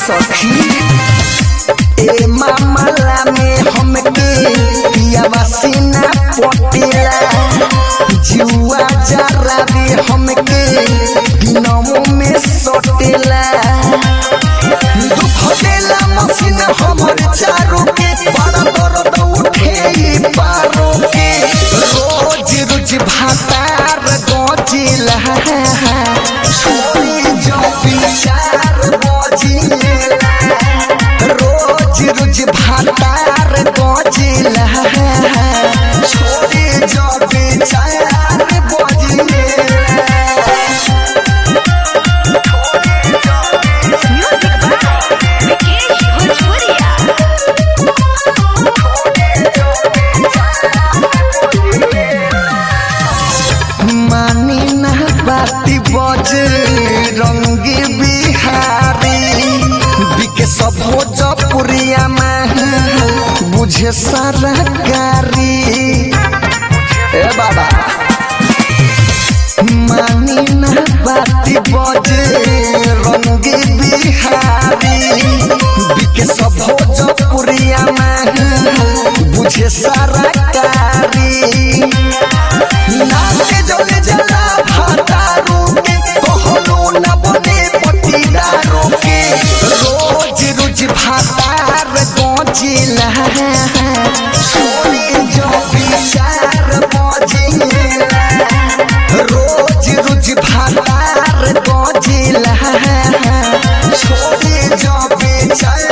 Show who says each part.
Speaker 1: सखी ए मामला में हमके पियावा सीना पटेला जुआ जरा भी हमके दिनमो में सटेला दुख देला मसीन हमर चारों के बड़ा दर्द उठे ई पारों के रोज रोज भातार गजिला छोड़ी जो विचार बजिला रोज रोज भातार गजिला छोड़ी जो विचार बजिला
Speaker 2: म्यूजिक बाय विकेश भोजपुरिया
Speaker 1: मानी ना बाती बजे रंगी बिहारी बिके सब भोजपुरिया में बुझे सारा कारी ए बाबा मानी ना बाती बजे रंगी बिहारी बिके सब भोजपुरिया में बुझे सारा कारी नाचे जले जला भातारू के कहलो न बने पटीदारू के रोज रोज भातार गजिला छोड़ी जो विचार बजिला रोज रोज भातार गजिला छोड़ी जो विचार